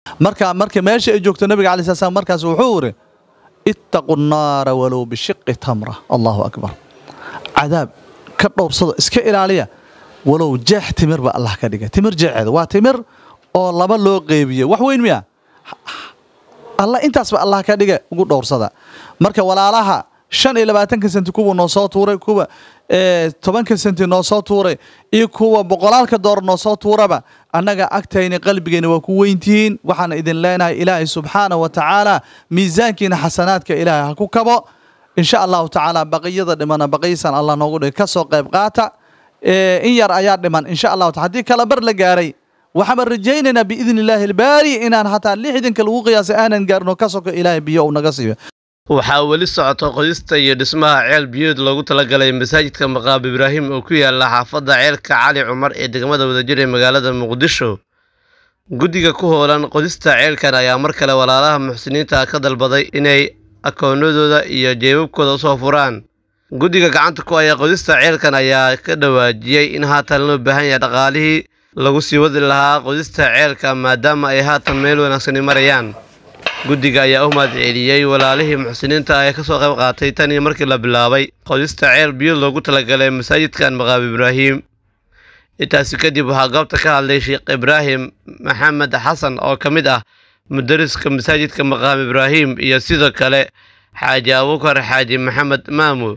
marka marka meesha ay joogto nabiga alai slam markaas wuxuu iri ittaqu nnaara walow bishiqi tamra allahu akbar cadaab ka dhowrsado iska ilaaliya walow jeex timir ba allah ka dhigay timir jeexeeda waa timir oo laba loo qeybiye wax weyn miya alla intaasba allah ka dhiga ugu dhowrsada marka walaalaha shan iyo labaatanka senti kuwa noo soo tuuray kuwa tobanka senti noo soo tuuray iyo kuwa boqolaalka door noo soo tuuraba annaga agtayna qalbigeyna waa ku weyntihiin waxaan idin leenahay ilaahay subxaana wa tacaala miisaankiina xasanaadka ilaahay ha ku kabo insha allahu tacaala baqiyada dhimana baqiyisan allah noogu dhig ka soo qayb qaata in yar ayaa dhiman insha allahu ta haddii kala bar la gaaray waxaan rajaynaynaa biidni illaahi albaari inaan hataa lixdanka lagu qiyaasay aanan gaarno ka soko ilaahay biyo uu naga siiyo waxaa weli socota qodista iyo dhismaha ceel biyood loogu talagalay masaajidka maqaab ibraahim oo ku yaala xaafadda ceelka cali cumar ee degmada wadajir ee magaalada muqdisho guddiga ku hoolan qodista ceelkan ayaa mar kale walaalaha muxsiniinta ka dalbaday inay akoonadooda iyo jeebabkooda usoo furaan guddiga gacanta ku haya qodista ceelkan ayaa ka dhawaajiyey in haatan loo baahan yahay dhaqaalihii lagu sii wadi lahaa qodista ceelka maadaama ay haatan meel wanaagsani marayaan guddiga ayaa u mahad celiyey walaalihii muxsiniinta ah ee kasoo qayb qaatay tan iyo markii la bilaabay qodista ceel biyo loogu talagalay masaajidkan maqaab ibraahim intaasi kadib waxaa goobta ka hadlay sheekh ibraahim maxamed xasan oo ka mid ah mudariska masaajidka maqaam ibraahim iyo sidoo kale xaaji abuukar xaaji maxamed maamu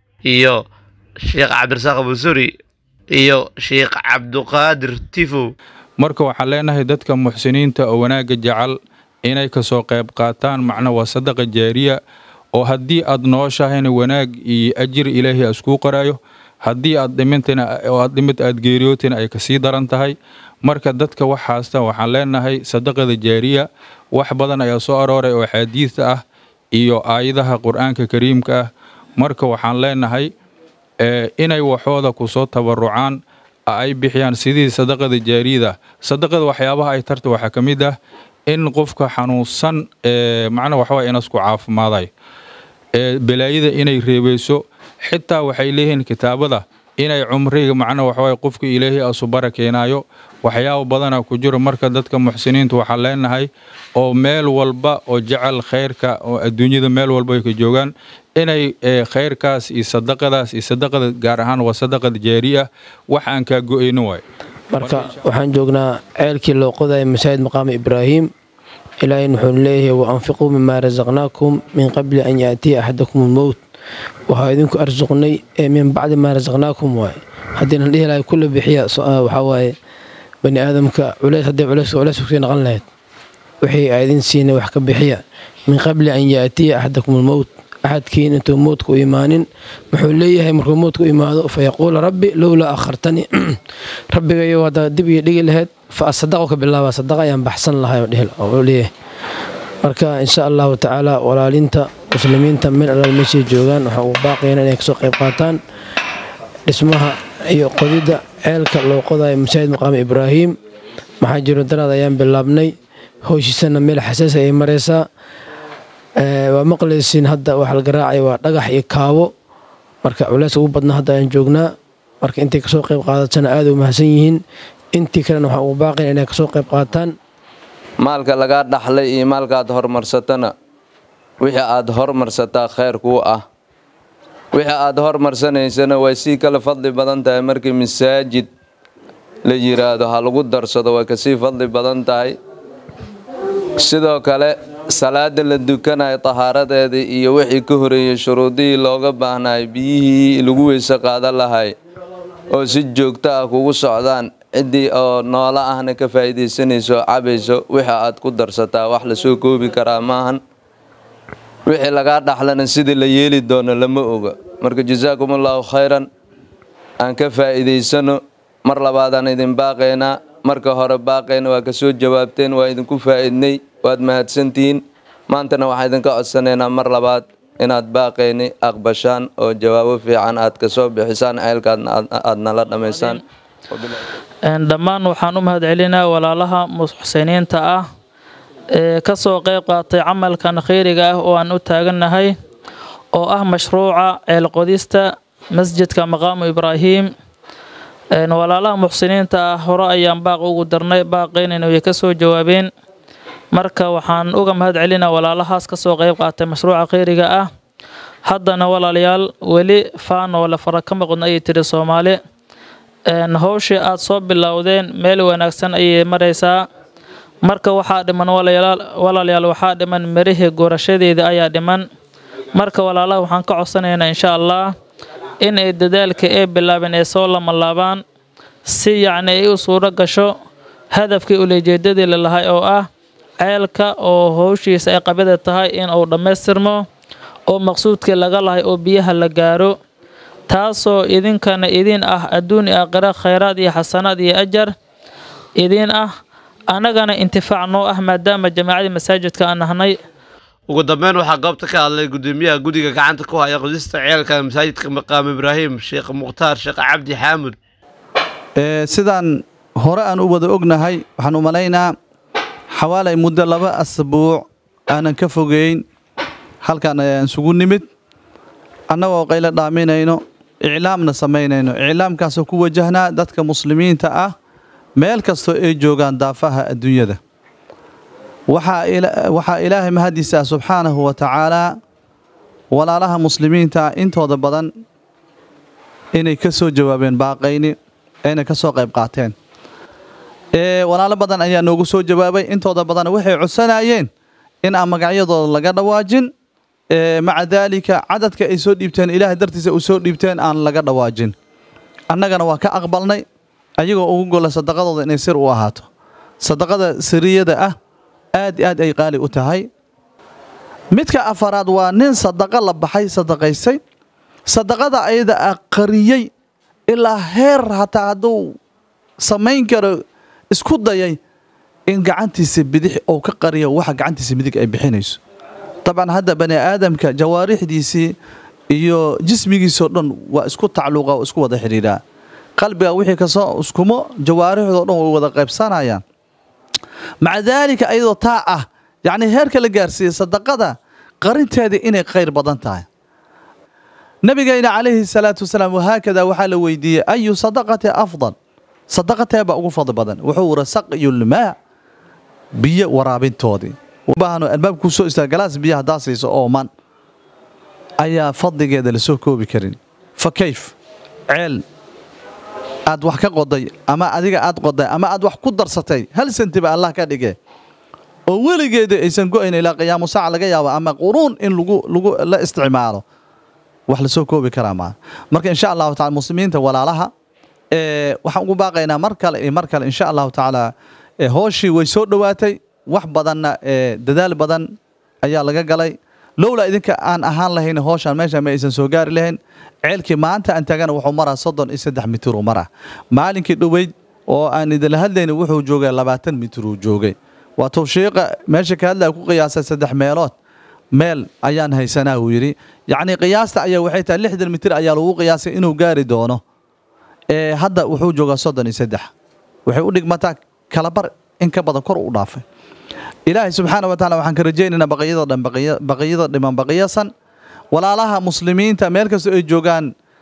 iyo sheekh cabdirasaaq busuri iyo sheekh cabduqaadir tifow marka waxaan leenahay dadka muxsiniinta oo wanaagga jecel inay kasoo qayb qaataan macna waa sadaqa jaariya oo haddii aad nooshahayna wanaag iyo ajir ilaahay iskuu qaraayo haddii aad dhimintana oo aad dhimid aad geeriyootina ay kasii daran tahay marka dadka wax haasta waxaan leenahay sadaqada jaariya wax badan ayaa soo arooray oo axaadiista ah iyo aayadaha qur-aanka kariimka ah marka waxaan leenahay inay waxooda kusoo tabarucaan ay bixiyaan sidii sadaqada jaariyada sadaqada waxyaabaha ay tarta waxaa ka mid ah in qofka xanuunsan macna waxaway inasku caafimaaday balaayada inay reebeyso xitaa waxay leeyihiin kitaabada inay cumriga macna waxaway qofka ilaahay asu barakeenaayo waxyaaba badana ku jiro marka dadka muxsiniinta waxaan leenahay oo meel walba oo jecel khayrka oo adduunyada meel walba ay ka joogaan inay khayrkaas iyo sadaqadaas iyo sadaqada gaar ahaan waa sadaqada jaari ah wax aan kaa go-ayno waay marka waxaan joognaa ceelkii loo qodaya masaajid maqaami ibraahim ilaahay wuxuu leeyahay wa anfiquu mimaa rasaqnaakum min qabli an yaatiya axadakum almowt waxaa idinku arsuqnay ee min bacdi maa rasaqnaakum waaye haddiinan dhihi lahay kula bixiya waxaa waaye bani aadamka culeys haddii culeys culeys kusii naqan lahayd wixii aa idin siinay wax ka bixiya min qabli an yaatiya axadakum almowt axadkiin intuu mowdka u imaanin wuxuu leeyahay markuu mowdka u imaado fa yaquula rabbi lowlaa akhartanii rabbigayo haddaa dib iyo dhigi lahayd fa asadaqo ka bilaaba sadaqa ayaan baxsan lahay oo leeyahay marka insha allahu tacaala walaalinta muslimiinta meel allaal meeshay joogaan waxaa ugu baaqayana inay kasoo qayb qaataan dhismaha iyo qodidda ceelka loo qodayo masaajid maqaami ibraahim maxaa jiro daraad ayaan bilaabnay howshiisana meel xasaasi ayay maraysaa waa maqlaysiin hadda waxa la garaacaya waa dhagax iyo kaabo marka culeys ugu badna hadda ayaan joognaa marka intay kasoo qayb qaadatana aada u mahadsan yihiin intii kalena waxaan ugu baaqayn inay kasoo qayb qaataan maalka lagaa dhaxlay iyo maalkaad horumarsatana wixii aad hormarsataa khayr kuu ah wixii aad hormarsanaysana way sii kala fadli badan tahay markii masaajid la yiraahdo ha lagu darsado way kasii fadli badan tahay sidoo kale salaada la dukanayo tahaaradeedii iyo wixii ka horeeyey shuruudihii looga baahnay biyihii lagu weyse qaadan lahay oo si joogto ah kugu socdaan ciddii oo noolo ahna ka faa'iidaysanayso cabayso wixii aad ku darsataa wax lasoo koobi karaa maahan wixii lagaa dhaxlana sidii la yeeli doono lama oga marka jasaakumullahu khayran aan ka faa'iidaysano mar labaadaan idin baaqaynaa marka hore baaqayna waa kasoo jawaabteen waa idinku faa'iidnay waad mahadsantihiin maantana waxaan idinka codsanaynaa mar labaad inaad baaqayni aqbashaan oo jawaabo fiican aad kasoo bixisaan ceelkaadna aad nala dhammaysaan dhammaan waxaan u mahad celinaa walaalaha muxsiniinta ah ee ka soo qayb qaatay camalkan khayriga ah oo aan u taagannahay oo ah mashruuca ceelqodista masjidka maqaamu ibraahim walaalaha muxsiniinta ah hore ayaan baaq ugu darnay baaqaynayna way ka soo jawaabeen marka waxaan uga mahad celinaa walaalahaas kasoo qeyb qaatay mashruuca kheyriga ah haddana walaalayaal weli faanoo la fara ka maqan ayay tiri soomaali howshii aada soo bilowdeen meel wanaagsan ayay maraysaa marka waxaa dhiman walaalayaal waxaa dhiman mirihii gurashadeeda ayaa dhiman marka walaalaha waxaan ka codsanaynaa insha allah in ay dadaalka ee bilaabeen ay soo lamalaabaan si yacni ay u suuro gasho hadafkii ulejeedadii lalahay oo ah ceelka oo howshiisa ay qabida tahay in uu dhammaystirmo oo maqsuudkii laga lahay oo biyaha la gaaro taasoo idinkana idin ah adduun iyo aakhira khayraad iyo xasanaad iyo ajar idin ah annagana intifaac noo ah maadaama jamaacadii masaajidka aan nahnay ugu dambeyn waxaa goobta ka hadlay gudoomiyaha guddiga gacanta ku haya qodista ceelka masaajidka maqaam ibraahim sheekh mukhtaar sheekh cabdi xaamud sidaan hore aan u wada ognahay waxaan u malaynaa xawaalay muddo laba asbuuc aanan ka fogeyn halkan ayaan isugu nimid annagoo qaylo dhaaminayno iclaamna samaynayno iclaamkaasoo ku wajahnaa dadka muslimiinta ah meel kastoo ay joogaan daafaha adduunyada waxaa ilaahay mahadiisa ah subxaanahu wa tacaalaa walaalaha muslimiinta intooda badan inay ka soo jawaabeen baaqayni ayna ka soo qayb qaateen walaalo badan ayaa noogu soo jawaabay intooda badan waxay codsanayeen in aan magacyadooda laga dhawaajin maca daalika cadadka ay soo dhiibteen ilaahay dartiisa u soo dhiibteen aan laga dhawaajin annagana waa ka aqbalnay ayagoo ugu gola sadaqadooda inay sir u ahaato sadaqada siriyada ah aad aad ay qaali u tahay midka afaraad waa nin sadaqa la baxay sadaqaysay sadaqada ayada ah qariyey ilaa heer hataa hadduu samayn karo isku dayay in gacantiisa bidix ou ka qariyo waxa gacantiisa midig ay bixinayso dabcan hadda bani aadamka jawaarixdiisii iyo jismigiisoo dhan waa isku tacluuqa oo isku wada xidhiidhaa qalbiga wixii kasoo iskumo jawaarixdoo dhan way wada qaybsanayaan maca daalika ayadoo taa ah yacnii heerka la gaarsiiyey sadaqada qarinteedii inay khayr badan tahay nabigayna calayhi salaatu wasalaam wahaakada waxaa la weydiiyey ayu sadaqati afdal sadaqateeba ugu fadli badan wuxuu ura saqyulmaa biyo waraabintoodii baahno albaabka ku soo istaaga galaas biyo haddaa siiso ooman ayaa fadligeeda la soo koobi karin fa kayf ceel aad wax ka qoday ama adiga aad qoday ama aad wax ku darsatay hal sentiba allah ka dhige oo weligeeda aysan go-ayn ilaa qiyaamu saaca laga yaabo ama quruun in lagu lagu la isticmaalo wax la soo koobi karaa maa marka insha allahu tacala muslimiinta walaalaha waxaan ugu baaqaynaa mar kale iyo mar kale insha allahu tacaala hooshii way soo dhowaatay wax badanna dadaal badan ayaa laga galay lowlaa idinka aan ahaan lahayn hooshaan meesha ma aysan soo gaari lahayn ceelkii maanta aan taagana wuxuu maraa soddon iyo saddex mitiruu maraa maalinkii dhoweyd oo aan idinla hadlayna wuxuu joogay labaatan mitiruu joogay waa tawshiiqa meesha ka hadlaya ku qiyaasay saddex meelood meel ayaan haysanaa uu yidhi yacnii qiyaasta ayaa waxay tahay lixdan mitir ayaa lagu qiyaasay inuu gaari doono hadda wuxuu joogaa soddon iyo saddex waxay u dhigmataa kalabar in ka badan kor u dhaafay ilaahay subxaana wa tacala waxaan ka rajaynaynaa baqiyada dhan baqiyada dhiman baqiyasan walaalaha muslimiinta meel kastoo ay joogaan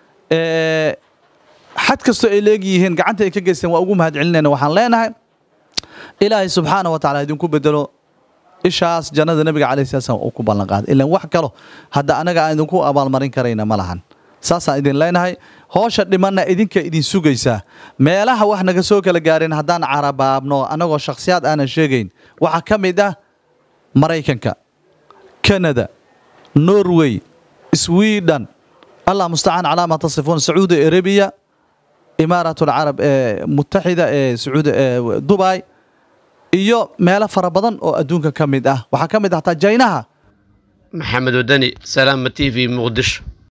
xad kastoo ay leegyihiin gacanta ay ka geysteen waa ugu mahad celinayna waxaan leenahay ilaahay subxaana wa tacala idinku bedelo ishaas jannada nabiga calayhi salatu salam uu ku ballan qaaday ilaan wax kalo hadda anaga aan idinku abaalmarin karayna ma lahan saasaan idin leenahay hoosha dhimanna idinka idin sugaysaa meelaha wax naga soo kala gaareen haddaan carabaabno annagoo shakhsiyaad aanan sheegayn waxaa ka mid ah maraykanka kanada norway sweden allah mustacaan calaa maa tasifuun sacuudi arabiya imaarat alcarab ee mutaxida ee sacuudi dubai iyo meelo fara badan oo adduunka ka mid ah waxaa ka mid ah hataa jaynaha maxamed wadani salaama t v muqdisho